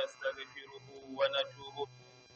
ونستغفره ونتوب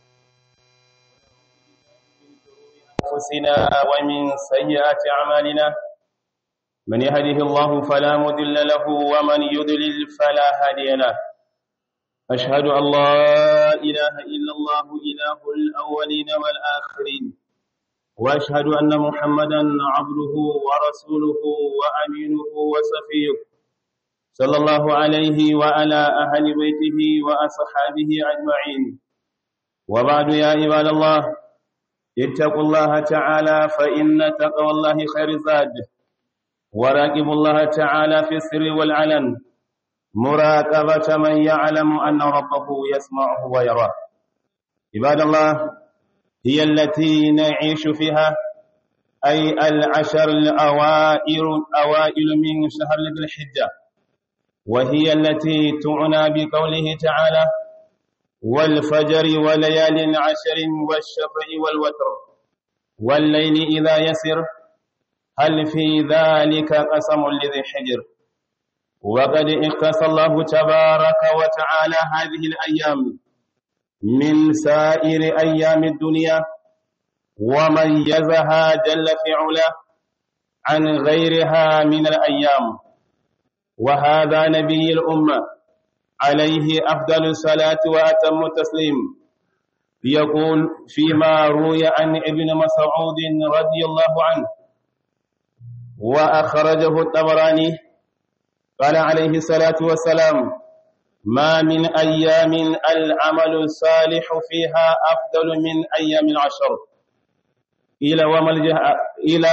أنفسنا ومن سيئات أعمالنا من يهده الله فلا مضل له ومن يضلل فلا هادي له أشهد أن لا إله إلا الله إله الأولين والآخرين وأشهد أن محمدا عبده ورسوله وأمينه وصفيه صلى الله عليه وعلى أهل بيته وأصحابه أجمعين وبعد يا عباد الله اتقوا الله تعالى فإن تقوى الله خير زاد وراقبوا الله تعالى في السر والعلن مراقبة من يعلم أن ربه يسمعه ويراه عباد الله هي التي نعيش فيها أي العشر الأوائل أوائل من شهر ذي الحجة وهي التي تعنى بقوله تعالى والفجر وليال عشر والشفع والوتر والليل إذا يسر هل في ذلك قسم لذي حجر وقد اختص الله تبارك وتعالى هذه الأيام من سائر أيام الدنيا وميزها جل في علا عن غيرها من الأيام وهذا نبي الأمة عليه أفضل الصلاة وأتم التسليم يقول فيما روي عن ابن مسعود رضي الله عنه وأخرجه الطبراني قال عليه الصلاة والسلام ما من أيام العمل الصالح فيها أفضل من أيام العشر إلى وما إلى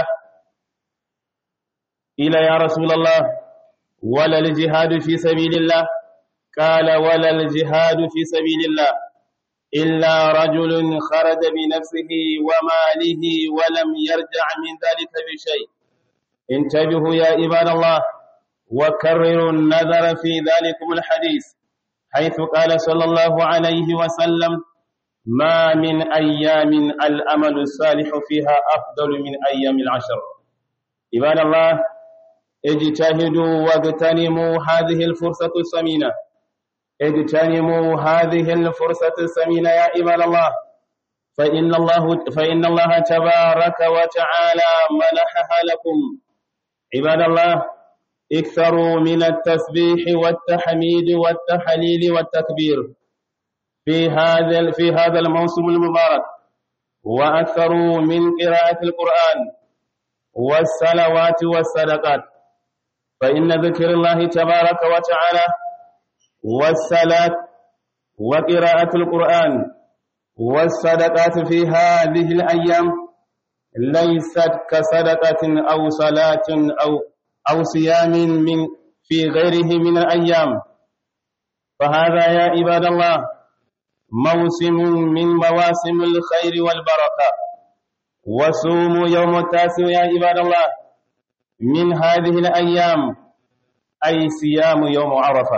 إلى يا رسول الله ولا الجهاد في سبيل الله قال ولا الجهاد في سبيل الله إلا رجل خرج بنفسه وماله ولم يرجع من ذلك بشيء انتبهوا يا عباد الله وكرروا النظر في ذلكم الحديث حيث قال صلى الله عليه وسلم ما من أيام الأمل الصالح فيها أفضل من أيام العشر عباد الله اجتهدوا واغتنموا هذه الفرصة الثمينة اغتنموا هذه الفرصة الثمينة يا عباد الله فإن الله فإن الله تبارك وتعالى منحها لكم عباد الله اكثروا من التسبيح والتحميد والتحليل والتكبير في هذا في هذا الموسم المبارك واكثروا من قراءة القرآن والصلوات والصدقات فإن ذكر الله تبارك وتعالى والصلاة وقراءة القرآن والصدقات في هذه الأيام ليست كصدقة أو صلاة أو أو صيام من في غيره من الأيام فهذا يا عباد الله موسم من مواسم الخير والبركة وصوموا يوم التاسع يا عباد الله من هذه الأيام أي صيام يوم عرفة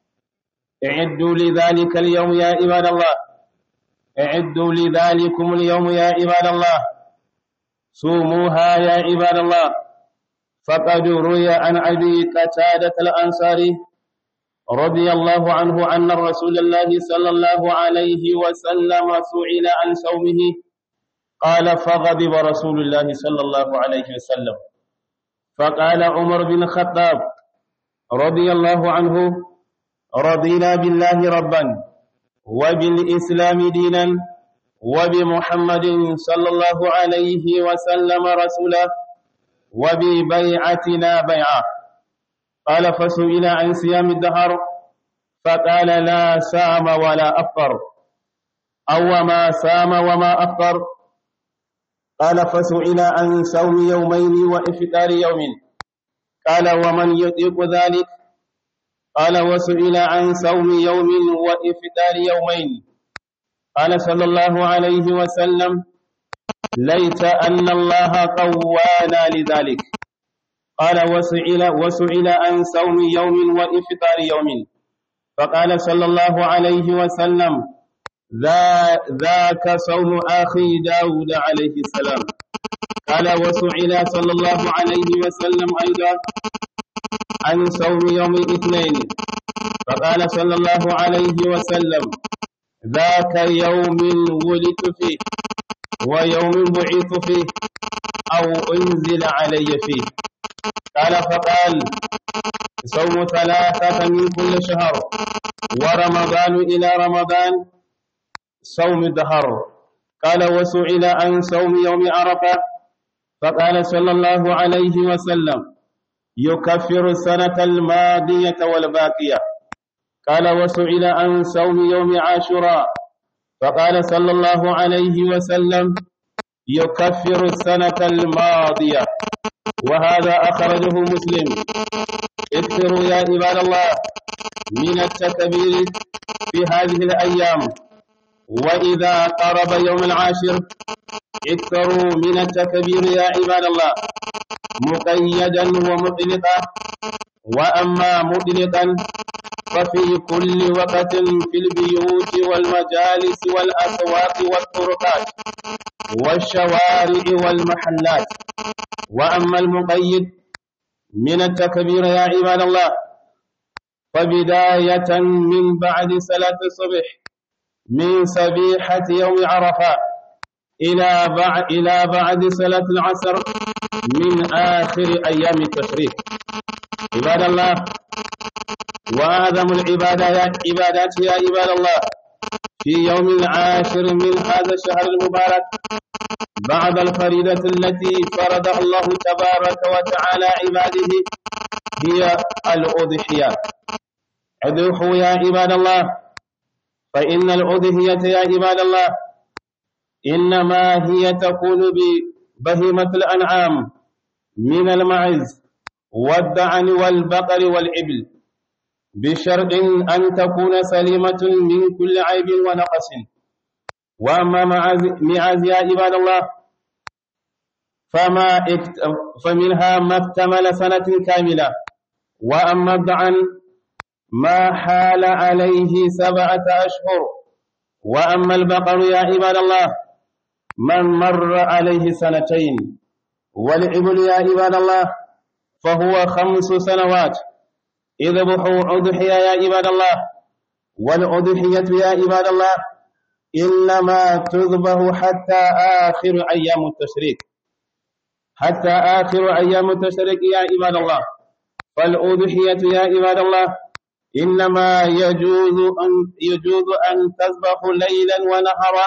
اعدوا لذلك اليوم يا عباد الله اعدوا لذلكم اليوم يا عباد الله صوموها يا عباد الله فقد روي عن أبي قتادة الأنصاري رضي الله عنه أن رسول الله صلى الله عليه وسلم سئل عن صومه قال فغضب رسول الله صلى الله عليه وسلم فقال عمر بن الخطاب رضي الله عنه رضينا بالله ربا وبالإسلام دينا وبمحمد صلى الله عليه وسلم رسولا وببيعتنا بيعة قال فسئل عن صيام الدهر فقال لا سام ولا أفطر أو ما سام وما أفطر قال فسئل عن صوم يومين وإفطار يوم قال ومن يطيق ذلك قال وسئل عن صوم يوم وإفطار يومين قال صلى الله عليه وسلم ليت أن الله قوانا لذلك قال وسئل وسئل عن صوم يوم وإفطار يوم فقال صلى الله عليه وسلم ذا ذاك صوم أخي داود عليه السلام قال وسئل صلى الله عليه وسلم أيضا عن صوم يوم الاثنين فقال صلى الله عليه وسلم ذاك يوم ولدت فيه ويوم بعث فيه أو أنزل علي فيه قال فقال صوم ثلاثة من كل شهر ورمضان إلى رمضان صوم الدهر قال وسئل عن صوم يوم عرفة فقال صلى الله عليه وسلم يكفر السنة الماضية والباقية قال وسئل عن صوم يوم عاشوراء فقال صلى الله عليه وسلم يكفر السنة الماضية وهذا أخرجه مسلم اكثروا يا عباد الله من التكبير في هذه الأيام وإذا قرب يوم العاشر اكثروا من التكبير يا عباد الله مقيدا ومطلقا وأما مطلقا ففي كل وقت في البيوت والمجالس والأسواق والطرقات والشوارع والمحلات وأما المقيد من التكبير يا عباد الله فبداية من بعد صلاة الصبح من صبيحة يوم عرفة إلى بعد إلى بعد صلاة العصر من آخر أيام التشريق عباد الله وأعظم العبادات عبادات يا عباد الله في يوم العاشر من هذا الشهر المبارك بعد الفريضة التي فرضها الله تبارك وتعالى عباده هي الأضحية اذبحوا يا عباد الله فإن الأضحية يا عباد الله إنما هي تكون ببهيمة الأنعام من المعز والدعن والبقر والإبل بشرط أن تكون سليمة من كل عيب ونقص وأما معاذ يا عباد الله فما فمنها ما اكتمل سنة كاملة وأما الدعن ما حال عليه سبعة أشهر وأما البقر يا عباد الله من مر عليه سنتين والإبل يا عباد الله فهو خمس سنوات اذبحوا أضحية يا عباد الله والأضحية يا عباد الله إنما تذبح حتى آخر أيام التشريق حتى آخر أيام التشريق يا عباد الله فالأضحية يا عباد الله إنما يجوز أن يجوز أن تذبح ليلا ونهارا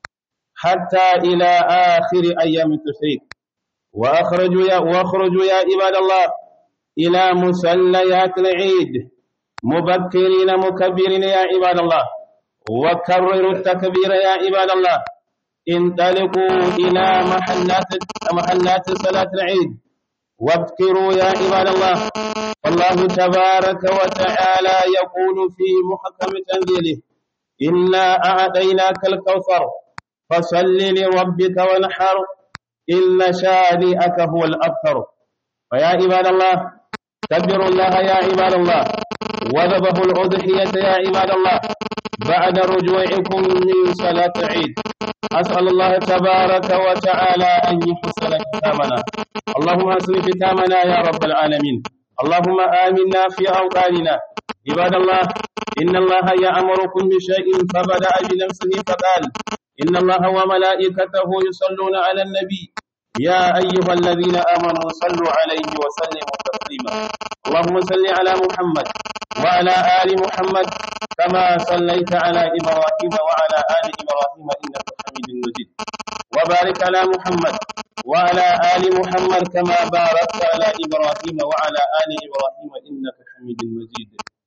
حتى إلى آخر أيام التشريق وأخرجوا يا واخرجوا يا عباد الله إلى مسليات العيد مبكرين مكبرين يا عباد الله وكرروا التكبير يا عباد الله انطلقوا إلى محلات محلات صلاة العيد وابكروا يا عباد الله الله تبارك وتعالى يقول في محكم تنزيله إنا أعطيناك الكوثر فصل لربك وانحر إن شانئك هو الأبتر فيا عباد الله كبروا الله يا عباد الله وذبحوا الأضحية يا عباد الله بعد رجوعكم من صلاة العيد أسأل الله تبارك وتعالى أن يحسن ختامنا اللهم أحسن ختامنا يا رب العالمين اللهم آمنا في أوطاننا عباد الله إن الله يأمركم بشيء فبدأ بنفسه فقال إن الله وملائكته يصلون على النبي يا أيها الذين آمنوا صلوا عليه وسلموا تسليما اللهم صل على محمد وعلى آل محمد كما صليت على إبراهيم وعلى آل إبراهيم إنك حميد مجيد وبارك على محمد وعلى آل محمد كما باركت على إبراهيم وعلى آل إبراهيم إنك حميد مجيد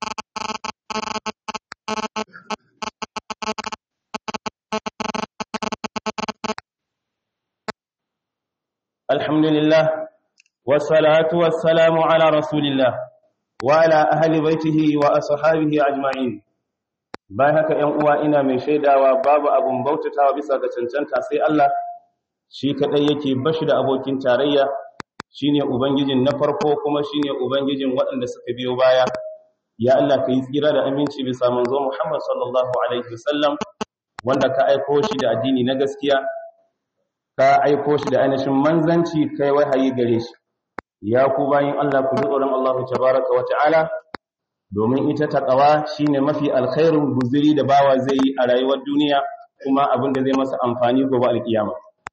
الحمد لله والصلاة والسلام على رسول الله وعلى أهل بيته وأصحابه أجمعين bayan haka ‘yan uwa ina mai shaidawa babu abun bautatawa bisa ga cancanta sai Allah shi kaɗai yake bashi da abokin tarayya shine ubangijin na farko kuma shine ubangijin waɗanda suka biyo baya ya Allah ka yi tsira da aminci bisa manzo Muhammad sallallahu alaihi wasallam wanda ka aiko shi da addini na gaskiya ka aiko shi da ainihin manzanci kai wahayi gare shi ya ku bayin Allah ku ji tsoron Allah tabaraka wa ta'ala domin ita taqwa shine mafi alkhairin guzuri da bawa zai yi a rayuwar duniya kuma abin da zai masa amfani gobe alkiyama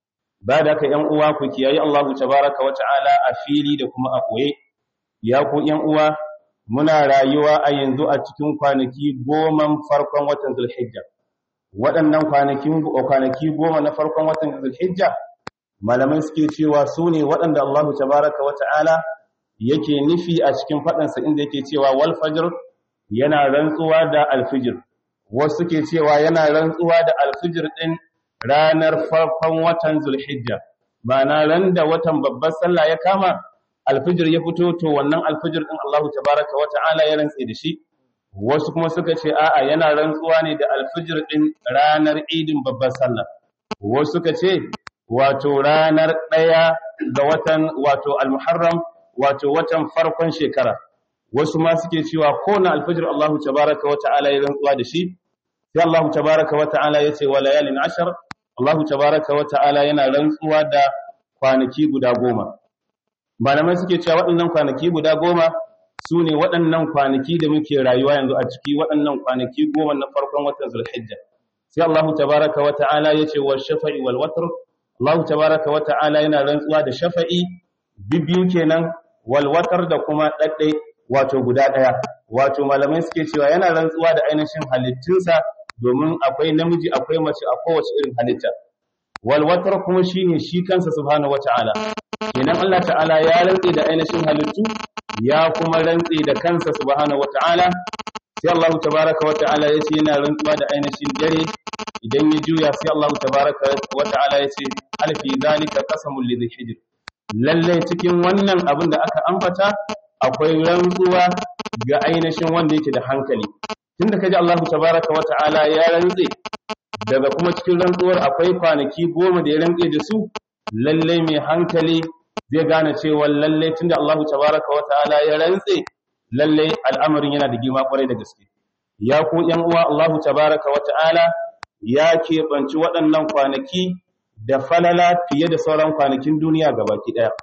ba da ka yan uwa ku kiyayi Allah tabaraka wa ta'ala a fili da kuma a koye ya ku yan uwa muna rayuwa a yanzu a cikin kwanaki goma farkon watan Zulhijja waɗannan kwanakin kwanaki goma na farkon watan Zulhijja malamai suke cewa su ne waɗanda Allah tabaraka wa ta'ala yake nufi a cikin faɗansa inda yake cewa wal fajr yana rantsuwa da alfijir wasu suke cewa yana rantsuwa da alfijir ɗin ranar farkon watan Zulhijja ma'ana ran da watan babbar sallah ya kama alfijir ya fito to wannan alfijir din Allah tabaraka wa ta'ala ya rantse da shi wasu kuma suka ce a'a yana rantsuwa ne da alfijir din ranar idin babbar sallah wasu suka ce wato ranar ɗaya ga watan wato al-muharram wato watan farkon shekara wasu ma suke cewa ko na alfijir Allah tabaraka wa ta'ala ya rantsuwa da shi sai Allah tabaraka wa ta'ala ya ce wa layalin ashar Allah tabaraka wa ta'ala yana rantsuwa da kwanaki guda goma malamai suke cewa waɗannan kwanaki guda goma su ne waɗannan kwanaki da muke rayuwa yanzu a ciki waɗannan kwanaki goma na farkon watan zulhijja sai Allah tabaraka wa ta'ala ya ce wa shafa'i wal watr Allah tabaraka wa ta'ala yana rantsuwa da shafa'i bibiyu kenan wal watr da kuma daddai wato guda ɗaya wato malamai suke cewa yana rantsuwa da ainihin halittunsa domin akwai namiji akwai mace a kowace irin halitta wal watr kuma shine shi kansa subhanahu wataala kenan Allah ta'ala ya rantse da ainihin halittu ya kuma rantse da kansa subhanahu wataala sai Allah tabaaraka wataala yace yana rantsuwa da ainihin dare idan ya juya sai Allah tabaaraka wataala yace alfi zalika qasamul lidhi hijr lalle cikin wannan abin da aka ambata akwai rantsuwa ga ainihin wanda yake da hankali tunda kaji Allah tabaaraka wataala ya rantse daga kuma cikin rantsuwar akwai kwanaki goma da ya rantse da su lalle mai hankali zai gane cewa lalle tunda Allah tabaraka wa ta'ala ya rantse lalle al'amarin yana da girma kwarai da gaske ya ku yan uwa Allah tabaraka wa ta'ala ya keɓanci waɗannan kwanaki da falala fiye da sauran kwanakin duniya gabaki ɗaya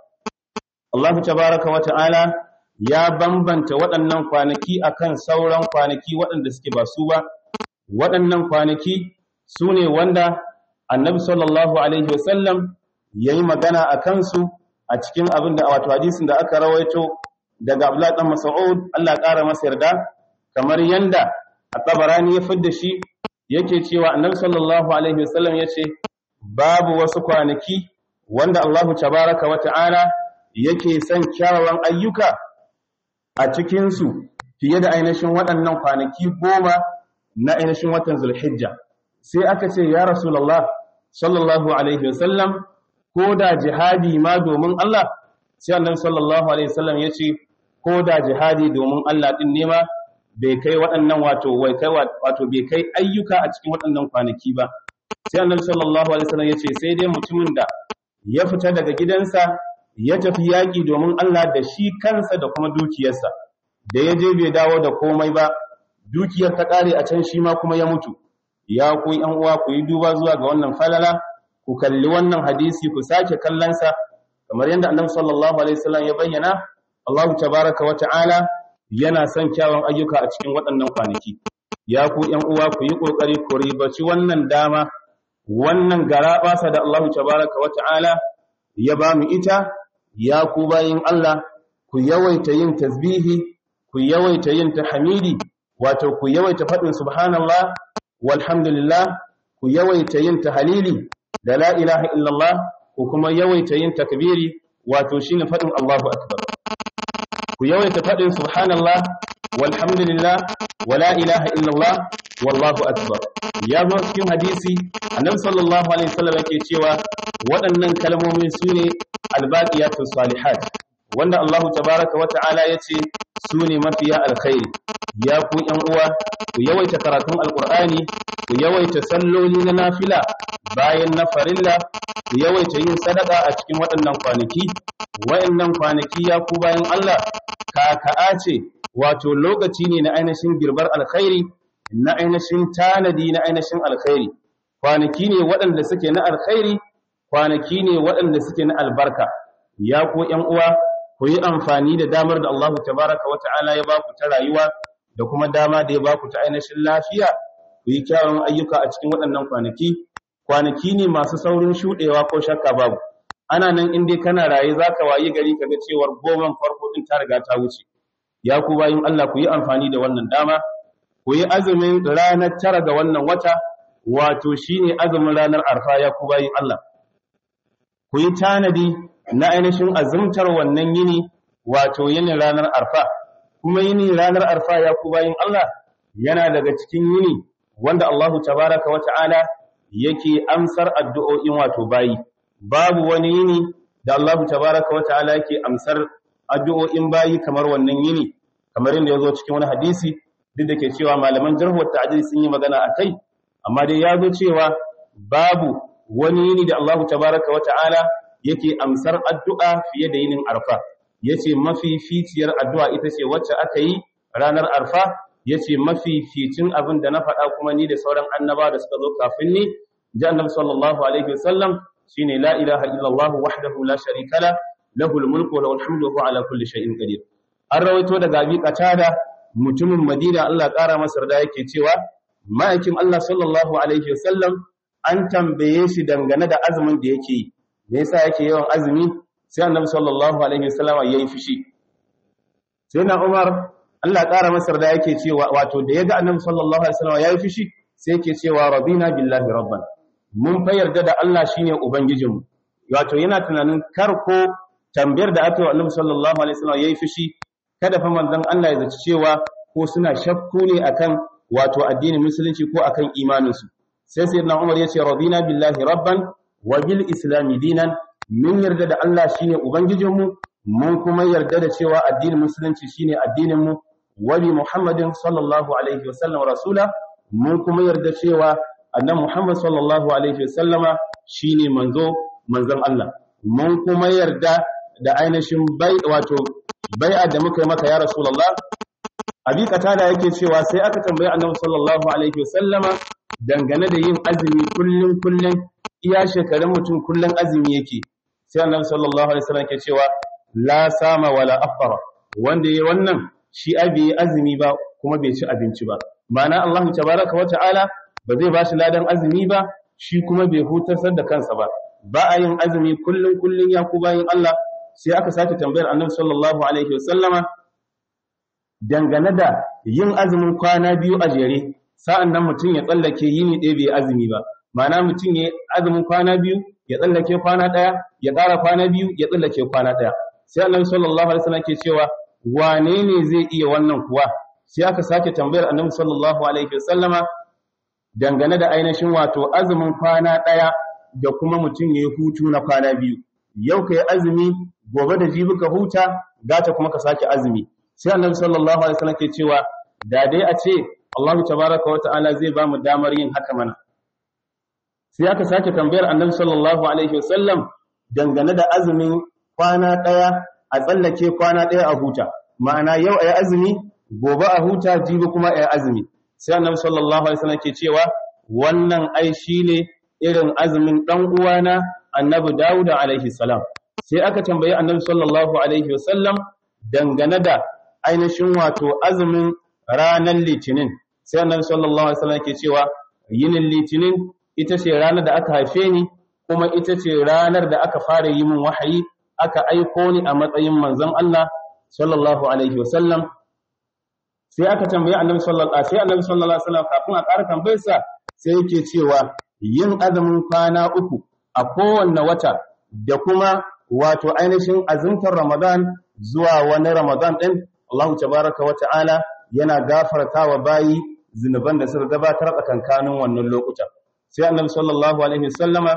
Allah tabaraka wa ta'ala ya bambanta waɗannan kwanaki akan sauran kwanaki waɗanda suke ba su ba waɗannan kwanaki su ne wanda annabi sallallahu alaihi wasallam ya yi magana a kansu a cikin abin da wato hadisin da aka rawaito daga Abdullah dan Mas'ud Allah ƙara masa yarda kamar yanda at-Tabarani ya fidda shi yake cewa Annabi sallallahu alaihi wasallam yace babu wasu kwanaki wanda Allahu tabaraka wa ta'ala yake son kyawawan ayyuka a cikin su fiye da ainihin waɗannan kwanaki goma na ainihin watan Zulhijja sai aka ce ya Rasulullah sallallahu alaihi wasallam ko da jihadi ma domin Allah sai annabi sallallahu alaihi wasallam yace ko da jihadi domin Allah din ne ma bai kai waɗannan wato wai kai wato bai kai ayyuka a cikin waɗannan kwanaki ba sai annabi sallallahu alaihi wasallam yace sai dai mutumin da ya fita daga gidansa ya tafi yaƙi domin Allah da shi kansa da kuma dukiyarsa da ya je bai dawo da komai ba dukiyar ta ƙare a can shi ma kuma ya mutu ya ku ƴan uwa ku yi duba zuwa ga wannan falala ku kalli wannan hadisi ku sake kallonsa kamar yadda annabi sallallahu alaihi wasallam ya bayyana Allahu tabaraka wa ta'ala yana son kyawun ayyuka a cikin waɗannan kwanaki ya ku ƴan uwa ku yi kokari ku ribaci wannan dama wannan garabasa da Allahu tabaraka wa ta'ala ya ba mu ita ya ku bayin Allah ku yawaita yin tasbihi ku yawaita yin tahmidi wato ku yawaita faɗin subhanallah walhamdulillah ku yawaita yin tahlili da la ilaha illallah ko kuma yawaita yin takbiri wato shine fadin Allahu akbar ku yawaita fadin subhanallah walhamdulillah wala ilaha illallah wallahu akbar ya zo cikin hadisi annabi sallallahu alaihi wasallam yake cewa waɗannan kalmomi sune albaqiyatu salihat wanda Allahu tabaaraka wa ta'ala yace sune mafiya alkhairi ya ku ƴan uwa ku yawaita karatun alqur'ani ku yawaita salloli na nafila bayan na farilla ku yawaita yin sadaka a cikin waɗannan kwanaki waɗannan kwanaki ya ku bayan Allah kaka'a ce wato lokaci ne na ainihin girbar alkhairi na ainihin tanadi na ainihin alkhairi kwanaki ne waɗanda suke na alkhairi kwanaki ne waɗanda suke na albarka ya ku ƴan uwa ku yi amfani da damar da Allah tabaraka wa ta'ala ya ba ku ta rayuwa da kuma dama da ya baku ta ainihin lafiya ku yi kyawun ayyuka a cikin waɗannan kwanaki kwanaki ne masu saurin shuɗewa ko shakka babu ana nan in dai kana raye zaka wayi gari kaga cewar goman farko din ta riga ta wuce ya ku bayin Allah ku yi amfani da wannan dama ku yi azumin ranar tara ga wannan wata wato shine azumin ranar arfa ya ku bayin Allah ku yi tanadi na ainihin azumtar wannan yini wato yinin ranar arfa kuma yini ranar arfa ya ku bayin Allah yana daga cikin yini wanda Allahu tabaraka wa ta'ala yake amsar addu'o'in wato bayi babu wani yini da Allahu tabaraka wa ta'ala yake amsar addu'o'in bayi kamar wannan yini kamar yadda yazo cikin wani hadisi duk da ke cewa malaman jarh wa ta'dil sun yi magana akai amma dai yazo cewa babu wani yini da Allahu tabaraka wa ta'ala yake amsar addu'a fiye da yinin arfa yace mafificiyar addu'a ita ce wacce aka yi ranar arfa yace mafificin abin da na faɗa kuma ni da sauran annaba da suka zo kafin ni ji annabi sallallahu alaihi wasallam shine la ilaha illallah wahdahu la sharika la lahul mulku wa lahul hamdu wa huwa ala kulli shay'in qadir an rawaito daga abi qatada mutumin madina Allah ƙara masa da yake cewa ma'aikin Allah sallallahu alaihi wasallam an tambaye shi dangane da azumin da yake yi me yasa yake yawan azumi sai annabi sallallahu alaihi wasallam yayi fushi sai na Umar Allah ƙara masa da yake cewa wato da yaga annabi sallallahu alaihi wasallam yayi fushi sai yake cewa rabina billahi rabban mun fa yarda da Allah shine ubangijinmu wato yana tunanin kar ko tambayar da aka yi wa annabi sallallahu alaihi wasallam yayi fushi kada fa manzon Allah ya zaci cewa ko suna shakku ne akan wato addinin musulunci ko akan imaninsu sai sayyidina Umar ya ce radina billahi rabban wa bil islami dinan mun yarda da Allah shine ubangijinmu mun kuma yarda da cewa addinin musulunci shine addinin mu wa bi muhammadin sallallahu alaihi wasallam rasula mun kuma yarda cewa annabi muhammad sallallahu alaihi wasallama shine manzo manzon Allah mun kuma yarda da ainihin bai wato bai'a da muka yi maka ya rasulullah abi katada yake cewa sai aka tambayi annabi sallallahu alaihi wasallama dangane da yin azumi kullun kullun iya shekarun mutum kullun azumi yake sai annabi sallallahu alaihi wasallam ke cewa la sama wala afara wanda yayi wannan shi abi azumi ba kuma bai ci abinci ba ma'ana Allah tabaraka wa ta'ala ba zai bashi ladan azumi ba shi kuma bai hutar da kansa ba ba a yin azumi kullun kullun ya ku bayin Allah sai aka sake tambayar annabi sallallahu alaihi wasallama dangane da yin azumin kwana biyu a jere sa'an nan mutum ya tsallake yini ɗaya bai azumi ba ma'ana mutum ya azumin kwana biyu ya tsallake kwana ɗaya ya ƙara kwana biyu ya tsallake kwana ɗaya sai annabi sallallahu alaihi wasallam ke cewa wane ne zai iya wannan kuwa sai aka sake tambayar annabi sallallahu alaihi wasallama dangane da ainihin wato azumin kwana ɗaya da kuma mutum ya yi hutu na kwana biyu yau ka yi azumi gobe da jibi ka huta gata kuma ka sake azumi sai annabi sallallahu alaihi wasallam ke cewa da dai a ce Allah tabaraka wata'ala zai ba mu damar yin haka mana sai aka sake tambayar annabi sallallahu alaihi wasallam dangane da azumin kwana daya a tsallake kwana daya a huta ma'ana yau ayi azumi gobe a huta jibi kuma ayi azumi sai annabi sallallahu alaihi wasallam ke cewa wannan ai shine irin azumin dan uwana annabi Dawud alaihi salam sai aka tambayi annabi sallallahu alaihi wasallam dangane da ainihin wato azumin ranar litinin sai annabi sallallahu alaihi wasallam ke cewa yinin litinin ita ce ranar da aka haife ni kuma ita ce ranar da aka fara yi min wahayi aka aiko ni a matsayin manzon Allah sallallahu alaihi wasallam sai aka tambayi annabi sallallahu alaihi sai annabi sallallahu alaihi wasallam kafin a ƙara tambayarsa sai yake cewa yin azumin kwana uku a kowanne wata da kuma wato ainihin azumtar Ramadan zuwa wani Ramadan din Allah tabaraka wa ta'ala yana gafarta wa bayi zinuban da suka gabatar tsakankanin wannan lokuta sai annabi sallallahu alaihi wasallama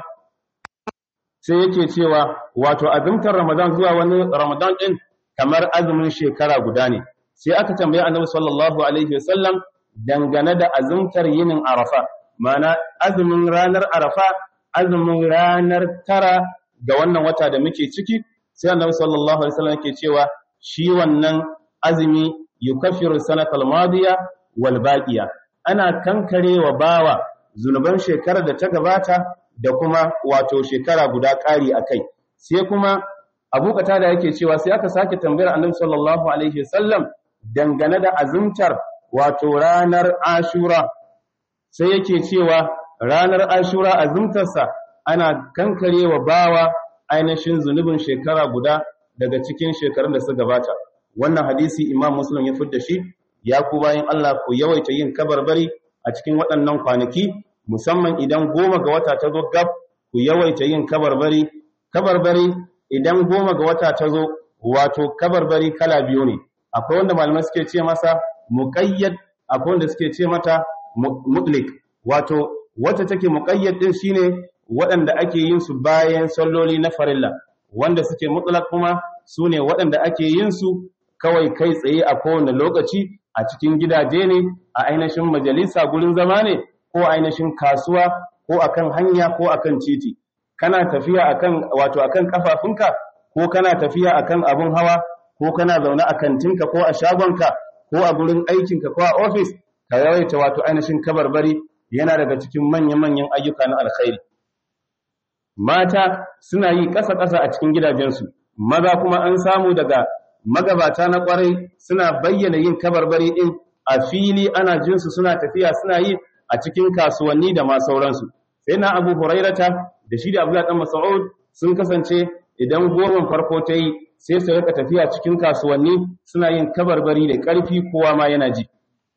sai yake cewa wato azumtar ramadan zuwa wani ramadan din kamar azumin shekara guda ne sai aka tambaye annabi sallallahu alaihi wasallam dangane da azumtar yinin arafa ma'ana azumin ranar arafa azumin ranar tara ga wannan wata da muke ciki sai annabi sallallahu alaihi wasallam yake cewa shi wannan azumi yukaffiru sanatal madiya wal baqiya ana kankarewa bawa zunuban shekarar da ta gabata da kuma wato shekara guda ƙari akai sai kuma Abu da yake cewa sai aka sake tambayar Annabi sallallahu alaihi wasallam dangane da azumtar wato ranar ashura sai yake cewa ranar ashura azumtarsa ana kankarewa bawa ainihin zunubin shekara guda daga cikin shekarun da suka gabata wannan hadisi imam muslim ya fidda shi ya ku bayan Allah ku yawaita yin kabarbari a cikin waɗannan kwanaki musamman idan goma ga wata ta zo gab ku yawaita yin kabarbari kabarbari idan goma ga wata ta zo wato kabarbari kala biyu ne akwai wanda malamai suke ce masa muqayyad akwai wanda suke ce mata mutlik wato wacce take muqayyad din shine waɗanda ake yin su bayan salloli na farilla wanda suke mutlak kuma sune waɗanda ake yin su kawai kai tsaye a kowane lokaci a cikin gidaje ne a ainihin majalisa gurin zama ne ko ainihin kasuwa ko akan hanya ko akan titi kana tafiya akan wato akan kafafunka ko kana tafiya akan abun hawa ko kana zaune a kantinka ko a shagonka ko a gurin aikinka ko a ofis ka yawaita wato ainihin kabarbari yana daga cikin manya-manyan ayyuka na alkhairi mata suna yi ƙasa-ƙasa a cikin gidajensu maza kuma an samu daga magabata na ƙwarai suna bayyana yin kabarbari ɗin a fili ana jinsu suna tafiya suna yi a cikin kasuwanni da ma sauransu sai na abu hurairata da shi da abu ɗan mas'ud sun kasance idan goman farko ta yi sai su rika tafiya cikin kasuwanni suna yin kabarbari da ƙarfi kowa ma yana ji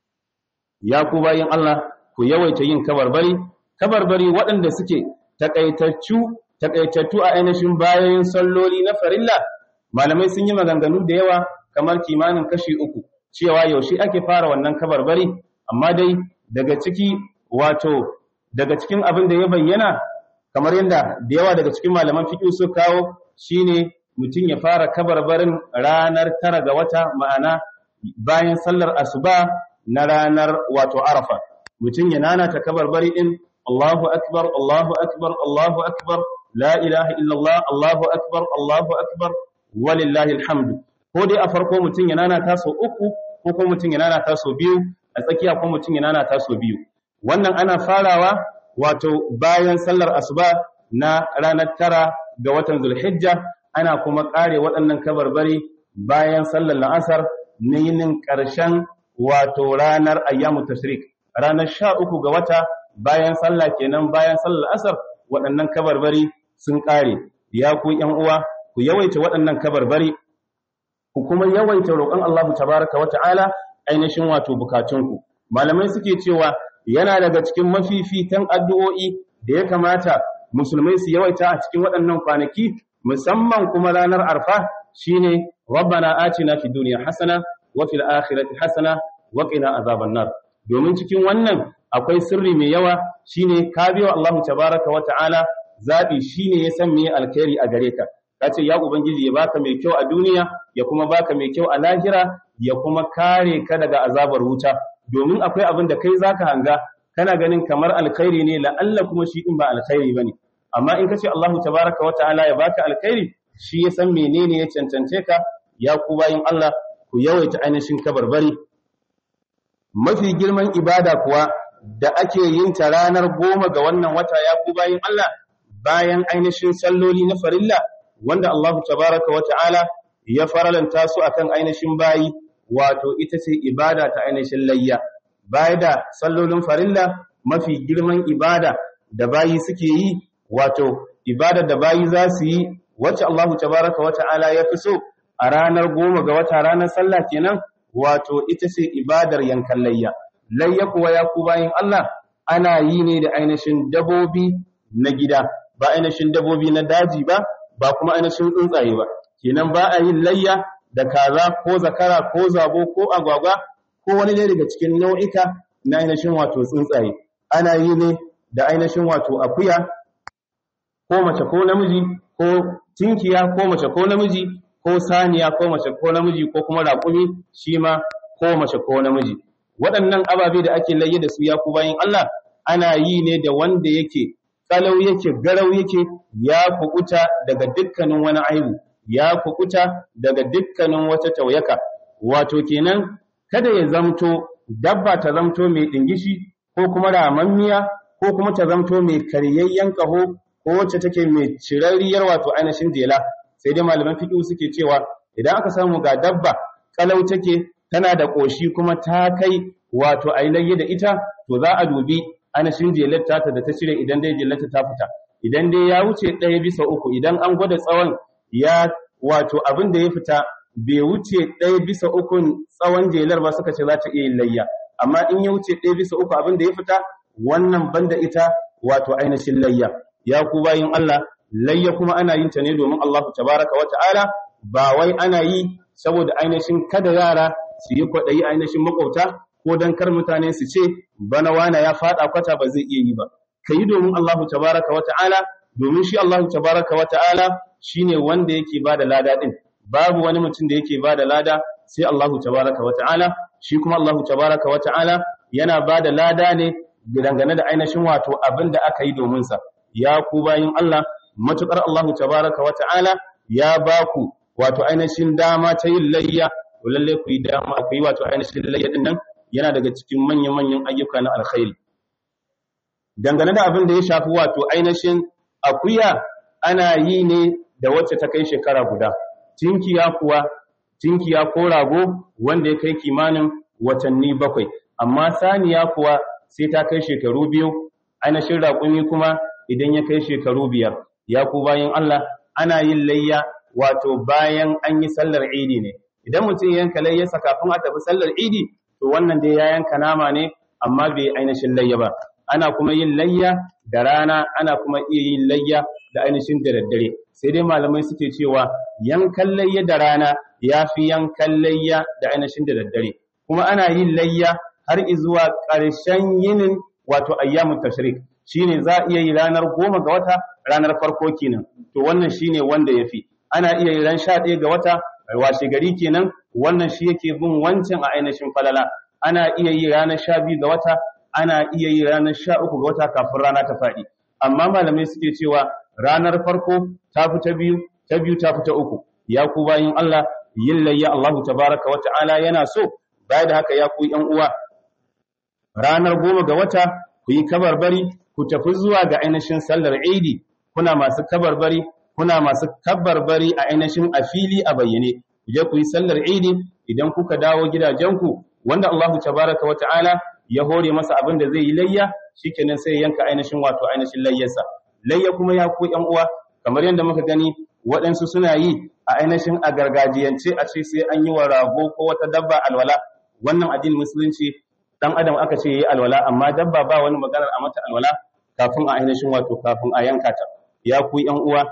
ya ku bayin Allah ku yawaita yin kabarbari kabarbari waɗanda suke takaitattu takaitattu a ainihin bayan salloli na farilla malamai sun yi maganganu da yawa kamar kimanin kashi uku cewa yaushe ake fara wannan kabarbari amma dai daga ciki wato daga cikin abin da ya bayyana kamar yadda da yawa daga cikin malaman fiqh su kawo shine mutum ya fara kabarbarin ranar tara ga wata ma'ana bayan sallar asuba na ranar wato arafa mutum ya nanata kabarbari din Allahu akbar Allahu akbar Allahu akbar la ilaha illallah Allahu akbar Allahu akbar walillahi alhamdu ko dai a farko mutum ya nanata sau uku ko kuma mutum ya nanata sau biyu a tsakiya ko mutum ya nanata sau biyu wannan ana farawa wato bayan sallar asuba na ranar tara ga watan zulhijja ana kuma kare waɗannan kabarbari bayan sallar la'asar na yinin ƙarshen wato ranar ayyamu tashrik ranar sha uku ga wata bayan sallah kenan bayan sallar asar waɗannan kabarbari sun ƙare ya ku ƴan uwa ku yawaita waɗannan kabarbari ku kuma yawaita roƙon Allah tabaraka wa ta'ala ainihin wato bukatunku malamai suke cewa yana daga cikin mafifitan addu'o'i da ya kamata musulmai su yawaita a cikin waɗannan kwanaki musamman kuma ranar arfa shine rabbana atina fid dunya hasana wa fil akhirati hasana wa qina azaban nar domin cikin wannan akwai sirri mai yawa shine ka biyo Allah tabaraka wa ta'ala zabi shine ya san me alkhairi a gare ka kace ya ubangiji ya baka mai kyau a duniya ya kuma baka mai kyau a lahira ya kuma kare ka daga azabar wuta domin akwai abin da kai zaka hanga kana ganin kamar alkhairi ne la'alla kuma shi din ba alkhairi bane amma in kace Allahu tabaraka wa ta'ala ya baka alkhairi shi ya san menene ya cancance ka ya ku bayin Allah ku yawaita ainihin kabarbari mafi girman ibada kuwa da ake yin ta ranar goma ga wannan wata ya ku bayin Allah bayan ainihin salloli na farilla wanda Allahu tabaraka wa ta'ala ya faralanta su akan ainihin bayi wato ita ce ibada ta ainihin layya baya da sallolin farilla mafi girman ibada da bayi suke yi wato ibada da bayi za su yi wacce Allahu tabaraka wa ta'ala ya fi so a ranar goma ga wata ranar sallah kenan wato ita ce ibadar yankan layya layya kuwa ya ku bayin Allah ana yi ne da ainihin dabobi na gida ba ainihin dabobi na daji ba ba kuma ainihin tsuntsaye ba kenan ba a yin layya da kaza ko zakara ko zabo ko agwagwa ko wani ne daga cikin nau'ika na ainihin wato tsuntsaye ana yi ne da ainihin wato akuya ko mace ko namiji ko tinkiya ko mace ko namiji ko saniya ko mace ko namiji ko kuma raƙumi shi ma ko mace ko namiji waɗannan ababe da ake layye da su ya ku bayin Allah ana yi ne da wanda yake kalau yake garau yake ya kukuta daga dukkanin wani aibu ya kukuta daga dukkanin wata tauyaka wato kenan kada ya zamto dabba ta zamto mai dingishi ko kuma ramammiya ko kuma ta zamto mai karyayyen kaho ko wacce take mai cirarriyar wato ainihin jela sai dai malaman fiqh suke cewa idan aka samu ga dabba kalau take tana da koshi kuma ta kai wato a layya da ita to za a dubi anashin jelarta ta da ta cire idan dai jelarta ta fita idan dai ya wuce ɗaya bisa uku idan an gwada tsawon ya wato abin da ya fita bai wuce ɗaya bisa ukun tsawon jelar ba suka ce za ta iya yin layya amma in ya wuce ɗaya bisa uku abin da ya fita wannan banda ita wato ainihin layya ya ku bayin Allah layya kuma ana yin ta ne domin Allah tabaraka wa ta'ala ba wai ana yi saboda ainihin kada yara su yi kwaɗayi ainihin makwabta ko dan kar mutane su ce bana wana ya faɗa kwata ba zai iya yi ba ka yi domin Allah tabaraka wa ta'ala domin shi Allah tabaraka wa ta'ala shine wanda yake bada lada din babu wani mutum da yake bada lada sai Allah tabaraka wa ta'ala shi kuma Allah tabaraka wa ta'ala yana bada lada ne dangane da ainihin wato abin da aka yi domin sa ya ku bayin Allah matukar Allah tabaraka wa ta'ala ya ba ku wato ainihin dama ta yin layya to lalle ku yi dama ku yi wato ainihin layya din nan yana daga cikin manyan manyan ayyuka na alkhairi dangane da abin da ya shafi wato ainihin akuya ana yi ne da wacce ta kai shekara guda tinkiya kuwa tinkiya ko rago wanda ya kai kimanin watanni bakwai amma saniya kuwa sai ta kai shekaru biyu ainihin raƙumi kuma idan ya kai shekaru biyar ya ku bayan Allah ana yin layya wato bayan an yi sallar idi ne idan mutum yanka layyarsa kafin a tafi sallar idi to wannan dai ya yanka nama ne amma bai ainihin layya ba ana kuma yin layya da rana ana kuma iya yin layya da ainihin da daddare sai dai malamai suke cewa yankan layya da rana ya fi yankan layya da ainihin da daddare kuma ana yin layya har izuwa ƙarshen yinin wato ayyamun tashrik shine za a iya yi ranar goma ga wata ranar farko kenan to wannan shine wanda ya fi ana iya yi ran sha ɗaya ga wata washe gari kenan wannan shi yake bin wancan a ainihin falala ana iya yi ranar sha biyu ga wata ana iya yi ranar sha uku ga wata kafin rana ta faɗi amma malamai suke cewa ranar farko ta fi ta biyu ta biyu ta fi ta uku ya ku bayin Allah yin layya Allahu tabaraka wa ta'ala yana so baya da haka ya ku yan uwa ranar goma ga wata ku yi kabarbari ku tafi zuwa ga ainihin sallar Idi kuna masu kabarbari kuna masu kabarbari a ainihin a fili a bayyane ku je ku yi sallar Idi idan kuka dawo gidajenku wanda Allahu tabaraka wa ta'ala ya hore masa abin da zai yi layya shikenan sai yanka ainihin wato ainihin layyarsa layya kuma ya ku yan uwa kamar yadda muka gani waɗansu suna yi a ainihin a gargajiyance a ce sai an yi wa rago ko wata dabba alwala wannan addinin musulunci dan adam aka ce yayi alwala amma dabba ba wani maganar a mata alwala kafin a ainihin wato kafin a yanka ta ya ku yan uwa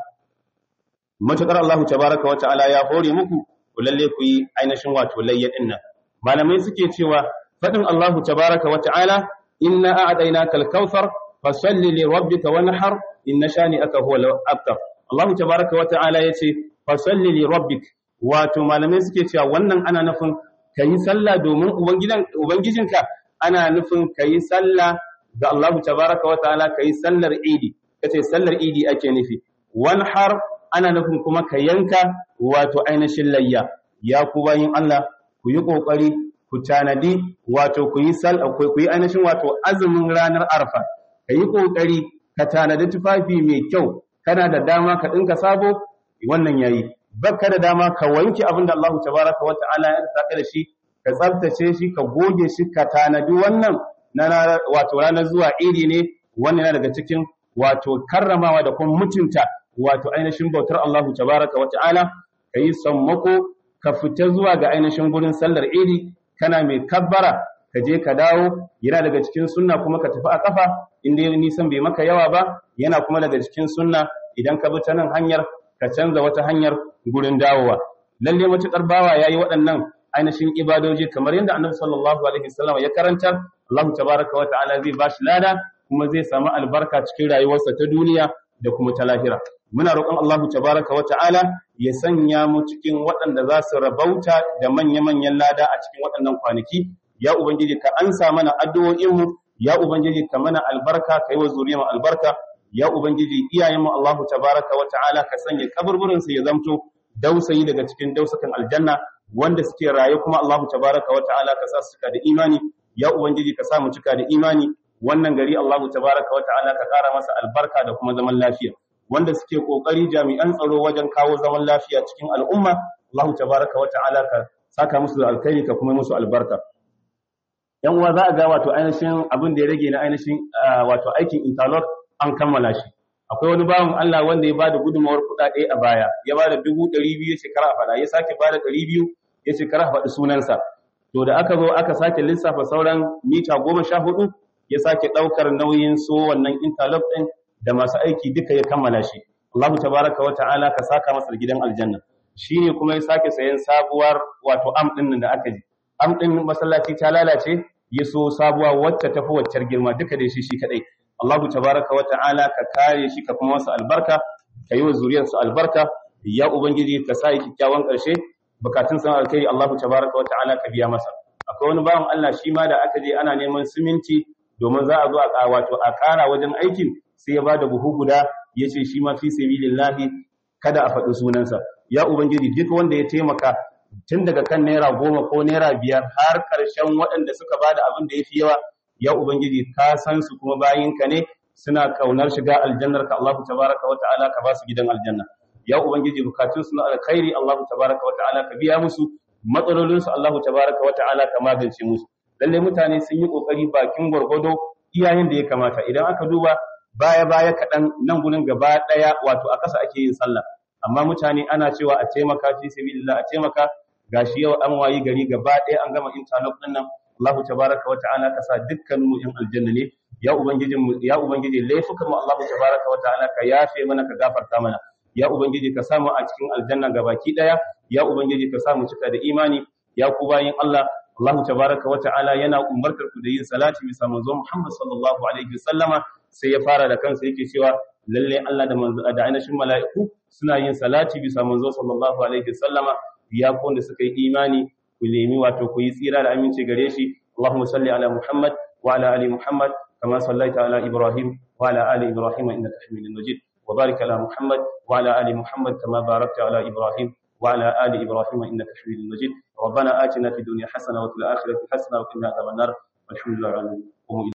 matukar Allah tabaraka wa ta'ala ya hore muku ku lalle ku yi ainihin wato layya din nan malamai suke cewa fadin Allah tabaraka wa ta'ala inna a'dainaka al-kautsar fasalli li rabbika wanhar inna shani'aka huwa al-abtar Allah tabaraka wa ta'ala yace fasalli li rabbik wato malamai suke cewa wannan ana nufin kayi sallah domin ubangijinka ana nufin kayi sallah ga Allah tabaraka wa ta'ala kayi sallar idi kace sallar idi ake nufi wanhar ana nufin kuma ka yanka wato ainihin layya ya ku bayin Allah ku yi kokari ku tanadi wato ku yi sal ku yi ainihin wato azumin ranar arfa ka yi kokari ka tanadi tufafi mai kyau kana da dama ka dinka sabo wannan yayi baka da dama ka wanke abin da Allah tabaraka wa ta'ala ya saka da shi ka tsaftace shi ka goge shi ka tanadi wannan na wato ranar zuwa idi ne wannan yana daga cikin wato karramawa da kuma mutunta wato ainihin bautar Allah tabaraka wa ta'ala kai sammako ka fita zuwa ga ainihin gurin sallar idi kana mai kabbara ka je ka dawo yana daga cikin sunna kuma ka tafi a kafa inda nisan bai maka yawa ba yana kuma daga cikin sunna idan ka bi ta nan hanyar ka canza wata hanyar gurin dawowa lalle matukar bawa yayi waɗannan ainihin ibadoji kamar yadda annabi sallallahu alaihi wasallam ya karanta Allah tabaraka wa ta'ala zai bashi lada kuma zai samu albarka cikin rayuwarsa ta duniya da kuma ta lahira muna roƙon Allah tabaraka wa ta'ala ya sanya mu cikin waɗanda za su rabauta da manya-manyan lada a cikin waɗannan kwanaki ya ubangiji ka ansa mana addu'o'inmu ya ubangiji ka mana albarka ka yi wa zuriyar albarka ya ubangiji iyayenmu Allah tabaraka wa ta'ala ka sanya kaburburin su ya zamto dausayi daga cikin dausakan aljanna wanda suke raye kuma Allah tabaraka wa ta'ala ka sa su cika da imani ya ubangiji ka sa mu cika da imani wannan gari Allah tabaraka wa ta'ala ka kara masa albarka da kuma zaman lafiya wanda suke kokari jami'an tsaro wajen kawo zaman lafiya cikin al'umma Allah tabaraka wa ta'ala ka saka musu da alkhairi ka kuma musu albarka yan uwa za a ga wato ainihin abin da ya rage na ainihin wato aikin interlock an kammala shi akwai wani bawan Allah wanda ya bada gudunmawar kuɗaɗe a baya ya bada dubu ɗari biyu ya shekara a faɗa ya sake bada ɗari biyu ya shekara a faɗi sunansa to da aka zo aka sake lissafa sauran mita goma sha hudu ya sake ɗaukar nauyin so wannan interlock ɗin da masu aiki duka ya kammala shi Allahu tabaraka wa ta'ala ka saka masa gidan aljanna shine kuma ya sake sayan sabuwar wato am ɗin da aka ji am ɗin masallaci ta lalace ya so sabuwa wacce tafi waccar girma duka da shi shi kadai Allahu tabaraka wa ta'ala ka kare shi ka kuma masa albarka ka yi wa zuriyarsu albarka ya ubangiji ka sa kyakkyawan ƙarshe bukatun san alkai Allahu tabaraka wa ta'ala ka biya masa akwai wani bawan Allah shi ma da aka je ana neman siminti domin za a zo a wato a ƙara wajen aikin sai ya bada buhu guda ya ce shi ma fi sabilillahi kada a faɗi sunansa ya ubangiji duk wanda ya taimaka tun daga kan naira goma ko naira biyar har ƙarshen waɗanda suka bada abin da ya fi yawa ya ubangiji ka san su kuma bayinka ne suna kaunar shiga aljannar ka Allahu tabaraka wa ta'ala ka ba su gidan aljanna ya ubangiji bukatun su na alkhairi Allahu tabaraka wa ta'ala ka biya musu matsalolin su Allahu tabaraka wa ta'ala ka magance musu lalle mutane sun yi kokari bakin gwargwado iyayen da ya kamata idan aka duba baya baya kaɗan nan gurin gaba ɗaya wato a ƙasa ake yin sallah amma mutane ana cewa a taimaka fi sabilillah a taimaka gashi yau an wayi gari gaba ɗaya an gama interlock ɗin nan Allah tabaraka wa ta'ala ka sa dukkanin mu yan aljanna ne ya ubangiji mu ya ubangiji laifukan mu Allah tabaraka wa ta'ala ka yafe mana ka gafarta mana ya ubangiji ka samu a cikin aljanna gabaki daya ya ubangiji ka samu cika da imani ya ku bayin Allah Allah tabaraka wa ta'ala yana umartar ku da yin salati bisa manzo Muhammad sallallahu alaihi wasallama sai ya fara da kansa yake cewa lalle Allah da manzo da ainihin mala'iku suna yin salati bisa manzo sallallahu alaihi wasallama ya ku wanda suka yi imani ku nemi wato ku yi tsira da aminci gare shi Allahumma salli ala Muhammad wa ala ali Muhammad kama sallaita ala Ibrahim wa ala ali Ibrahim innaka Hamidum Majid wa barik ala Muhammad wa ala ali Muhammad kama barakta ala Ibrahim wa ala ali Ibrahim innaka Hamidum Majid ربنا آتنا في الدنيا حسنة وفي الآخرة حسنة وقنا عذاب النار والحمد لله رب العالمين